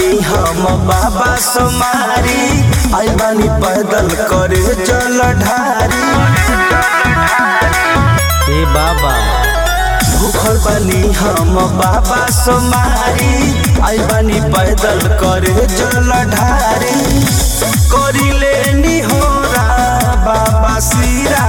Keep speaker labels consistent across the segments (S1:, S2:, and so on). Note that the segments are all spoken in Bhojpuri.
S1: बानी हम बाबा सोमारी आई बानी पैदल करे जल ढारी
S2: ए बाबा
S1: भूखल बानी हम बाबा सोमारी आई बानी पैदल करे जल ढारी करी लेनी हो बाबा सिरा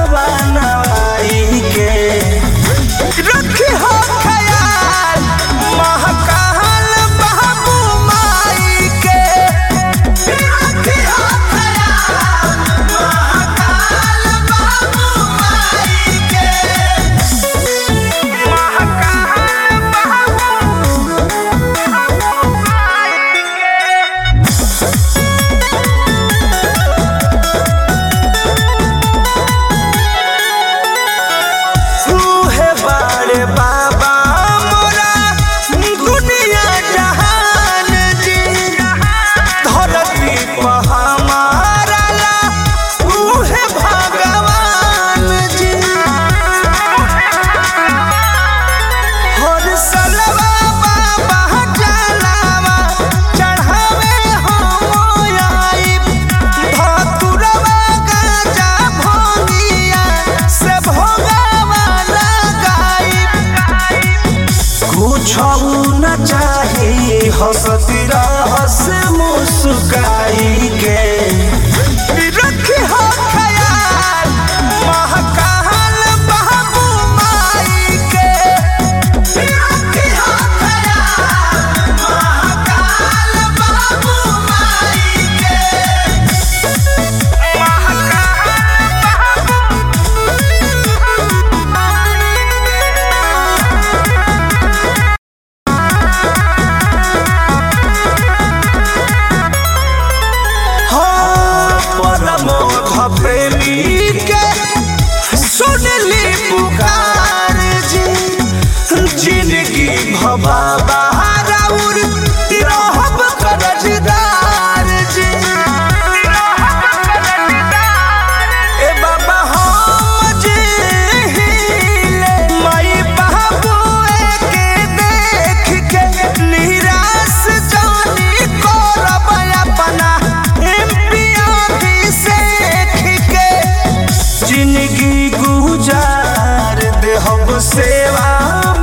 S1: बनवाई के रखी हो ख्याल महकाल बाबू माई के रखी हो ख्याल महकाल बाबू माई के महकाल बाबू माई के सूहे बाड़े बाबा मोरा दुनिया जहान जी धरती पर हमारा ला सूहे भगवान जी हर सलवा बाबा जलावा चढ़ावे हम आइब धतुरवा गाजा भोगिया से भोगावा लगाइब कुछ न चाही हंसती रहस मुस्काई के रखी हो ख्याल महकाल बाबू माई के रखी हो ख्याल महकाल बाबू माई के परमोध प्रेमी के सुनली पुकार जी जिंदगी भबाबा राउर रहब करजदार जी ए बाबा हम जी हिले माई बाबू के देख के निराश जानी करब अपना एम्पिया सेख के जिंदगी गुजार देहब सेवा